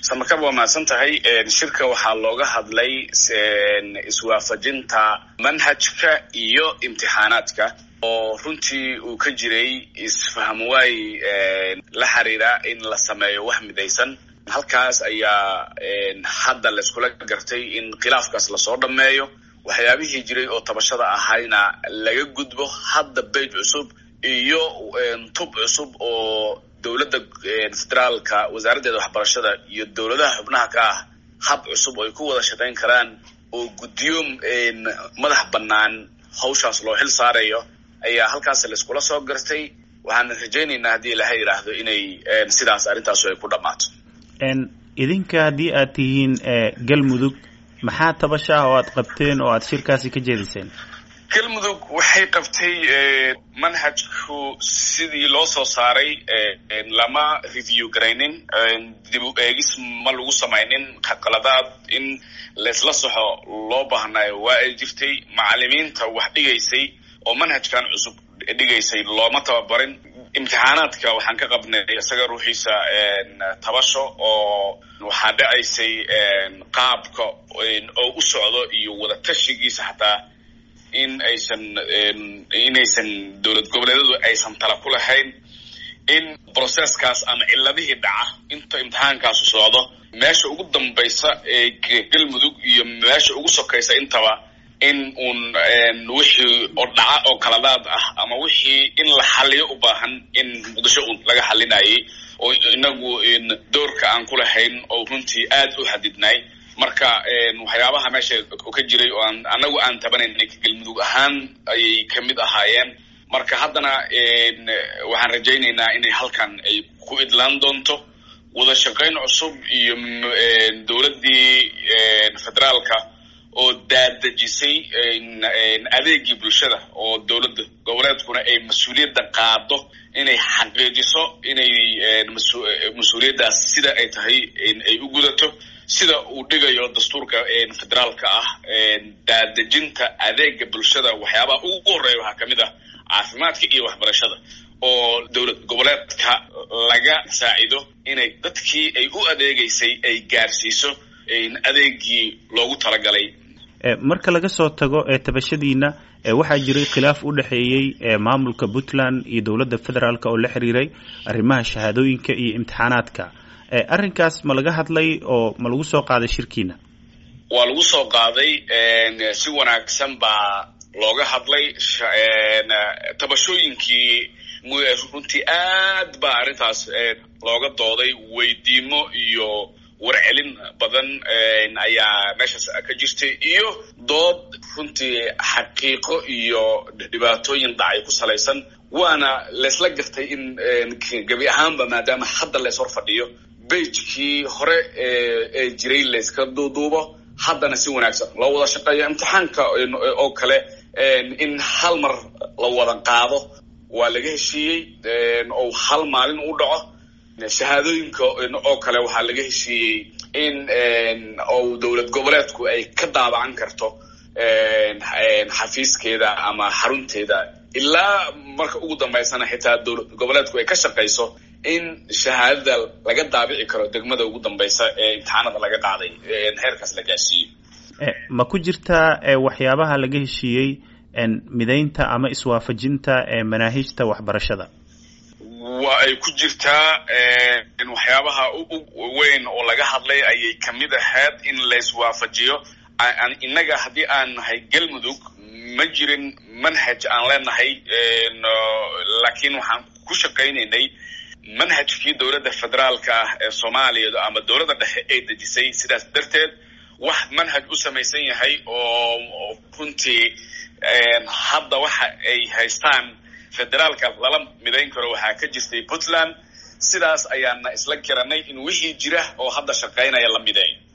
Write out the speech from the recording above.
samarkab waa mahadsan tahay shirka waxaa looga hadlay iswaafajinta manhajka iyo imtixaanaadka oo runtii uu ka jiray isfaham waay la xiriira in la sameeyo wax midaysan halkaas ayaa hadda layskula gartay in khilaafkaas lasoo dhammeeyo waxyaabihii jiray oo tabashada ahayna laga gudbo hadda beyt cusub iyo tub cusub oo dowladda federaalka wasaaraddeeda waxbarashada iyo dowladaha xubnaha ka ah hab cusub oo ay ku wada shaqayn karaan oo guddiyo madax bannaan hawshaas loo xil saarayo ayaa halkaas layskula soo gartay waxaana rajaynaynaa haddii ilaha yidhaahdo inay sidaas arrintaasu ay ku dhammaato idinka haddii aad tihiin galmudug maxaa tabasha ah oo aad qabteen oo aad shirkaasi ka jeediseen galmudug waxay qabtay manhajku sidii loo soo saaray lama review garaynin dib u eegis ma lagu samaynin qaladaad in laysla soxo loo baahnayo waa ay jirtay macalimiinta wax dhigaysay oo manhajkan cusub dhigaysay looma tababarin imtixaanaadka waxaan ka qabnay isaga ruuxiisa tabasho oo waxaa dhacaysay qaabka oo u socdo iyo wada tashigiisa xataa in aysan inaysan dowlad goboleedyadu aysan tala ku lahayn in processkaas ama ciladihii dhaca inta imtixaankaasu socdo meesha ugu dambaysa ee galmudug iyo meesha ugu sokaysa intaba in uun wixii oo dhaca oo kaladaad ah ama wixii in la xaliyo u baahan in muqdisho un laga xalinayay oo inagu doorka aan ku lahayn oo runtii aad u xadidnay marka waxyaabaha meesha ka jiray oo aan anagu aan tabanaynay galmudug ahaan ayay kamid ahaayeen marka haddana waxaan rajaynaynaa inay halkan ay ku idlaan doonto wada shaqayn cusub iyo dowladdii federaalka oo daadejisay adeegii bulshada oo dowladda goboleedkuna ay mas-uuliyadda qaado inay xaqiijiso inay mas-uuliyaddaas sida ay tahay ay u gudato sida uu dhigayo dastuurka federaalka ah daadejinta adeega bulshada waxyaabaha ugu horeeya waxaa kamid ah caafimaadka iyo waxbarashada oo dowlad goboleedka laga saacido inay dadkii ay u adeegaysay ay gaarsiiso adeegii loogu talagalay marka laga soo tago tabashadiina waxaa jiray khilaaf u dhexeeyey maamulka puntland iyo dowladda federaalk oo la xiriiray arrimaha shahaadooyinka iyo imtixaanaadka arrinkaas ma laga hadlay oo ma lagu soo qaaday shirkiina waa lagu soo qaaday si wanaagsan baa looga hadlay tabashooyinkii runtii aad baa arrintaas looga dooday weydiimo iyo warcelin badan ayaa meeshaas ka jirtay iyo dood runtii xaqiiqo iyo dhibaatooyin dhacay ku salaysan waana laysla gartay in gebi ahaanba maadaama hadda lays hor fadhiyo beijkii hore ee jiray layska duuduubo haddana si wanaagsan loo wada shaqeeyo imtixaanka oo kale in hal mar la wada qaado waa laga heshiiyey oo hal maalin u dhaco shahaadooyinka oo kale waxaa laga heshiiyey in ou dowlad goboleedku ay ka daabacan karto xafiiskeeda ama xarunteeda ilaa marka ugu dambaysana xitaa dowlad goboleedku ay ka shaqayso in shahaadada laga daabici karo degmada ugu dambaysa ee imtixaanada laga qaaday heerkaas la gaarsiiyo ma ku jirtaa waxyaabaha laga heshiiyey midaynta ama iswaafajinta manaahijta waxbarashada waa ay ku jirtaa waxyaabaha weyn oo laga hadlay ayay kamid ahayd in layswaafajiyo innaga haddii aan nahay galmudug ma jirin manhaj aan leenahay laakiin waxaan ku shaqaynaynay manhajkii dowladda federaalka ah ee soomaaliya ama dowladda dhexe ay dejisay sidaas darteed wax manhaj u samaysan yahay oo runtii hadda waxa ay haystaan federaalka lala midayn karo waxaa ka jirtay puntland sidaas ayaana isla garanay in wixii jira oo hadda shaqaynaya la mideeyo